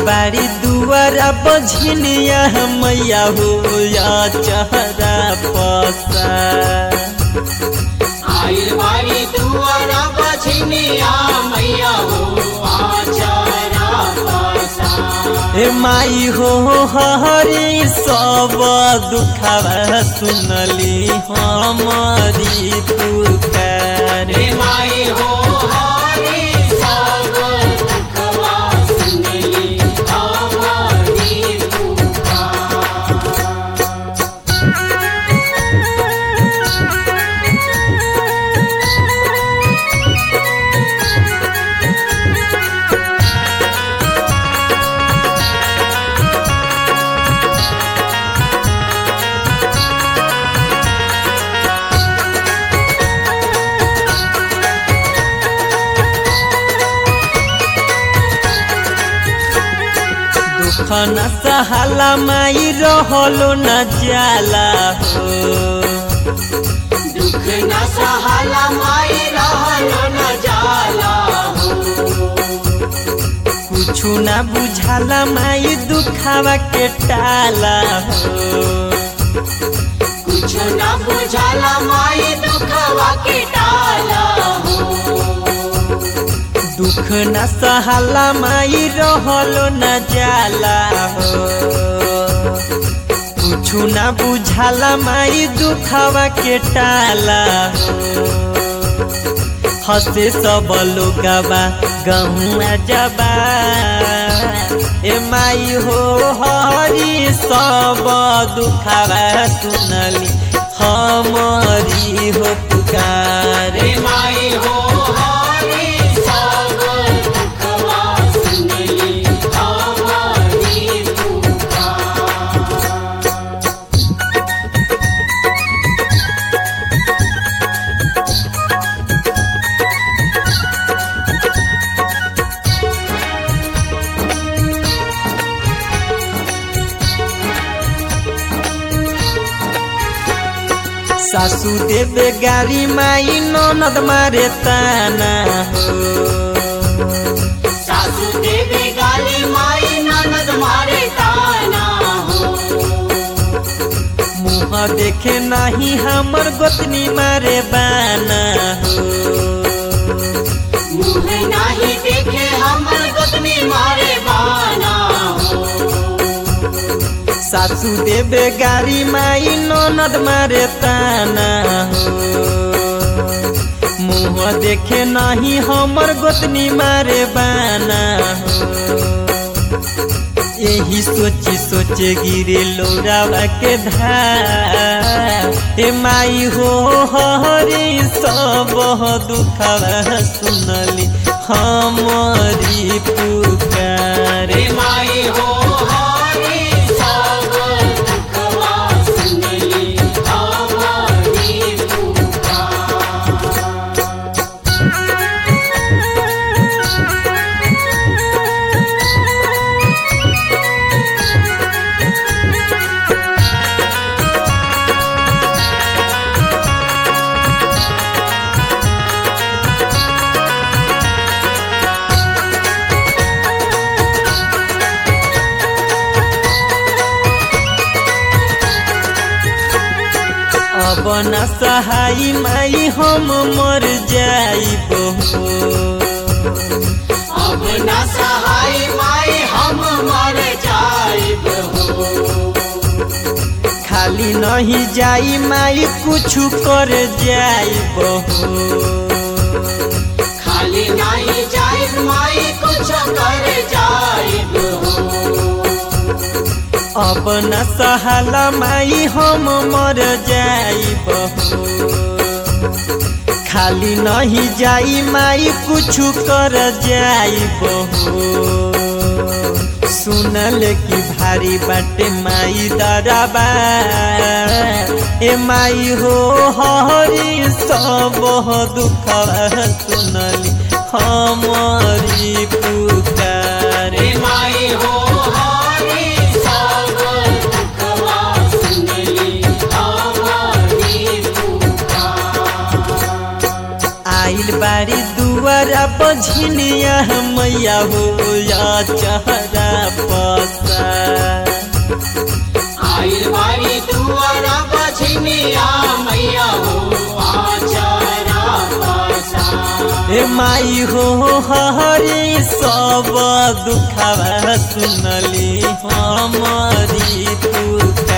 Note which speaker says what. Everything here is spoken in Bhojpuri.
Speaker 1: बारी दुआरा बझनिया मैया हो या चहरा पसा
Speaker 2: आइल बारी दुआरा बछनिया मैया हो आचारा पासा
Speaker 1: ए माई हो हरी सब दुखवा सुनली हमारी पुकार
Speaker 2: रे माई हो हरी सब दुखवा सुनली हमारी पुकार
Speaker 1: दुख न सहाला माई रहलो न जाला हो
Speaker 2: दुख न सहाला माई रहलो न जाला हो
Speaker 1: कुछु न बुझाला माई दुखावा के टाला हो
Speaker 2: कुछ न बुझाला माई दुखवा के टाला हो
Speaker 1: दुख न सहाला माई रहलो न जाला हो कुछु न बुझाला माई दुखावा के टाला हो हसे सब लोगवा गहुआ जबा ए माई हो हरी सब दुखावा सुनली हमारी हो पुकार
Speaker 2: रे माई हो हरी सब दुखवा सुनली हमारी पुकार
Speaker 1: सासू देवे गारी माई ननद मारे ताना हो
Speaker 2: सासू देवी गाली माई ननद मारे ताना हो
Speaker 1: मुँह देखे नहीं हमर गोतनी मारे बाना हो
Speaker 2: मुँह नाही देखे हमर गोतनी मारे बाना हो
Speaker 1: सासू देवे गारी माई ननद मारे ताना हो मुँह देखे नहीं हमर गोतनी मारे बाना हो यही सोची सोचे गिरे लोरावा के धार ए माई हो हरी सब दुखवा सुनली हमारी पुकार
Speaker 2: रे माई हो हरी सब दुखवा सुनली हमारी पुकार
Speaker 1: अब न सहाय माई हम मर जाइब हो
Speaker 2: अब न सहाय माई हम मर जाइब हो
Speaker 1: खाली नहीं जाई माई कुछ कर जाइब हो
Speaker 2: खाली नहीं जाइब माई कुछ कर जाइब हो
Speaker 1: अब न सहाला माई हम मर जाइब हो खाली नहीं जाई माई कुछ कर जाइब हो सुनल की भारी बाटे माई दरबा ए माई हो हरी सब दुख सुनली हमारी पुकार
Speaker 2: रे माई हो हरी सब दुखवा सुनली हमारी पुकार
Speaker 1: आइल बारी दुआरा बझनिया मैया हो या चहरा पसा
Speaker 2: आइल बारी दुआरा बछनिया मैया हो आचारा पासा
Speaker 1: ए माई हो हरी सब दुखवा सुनली हमारी पुकार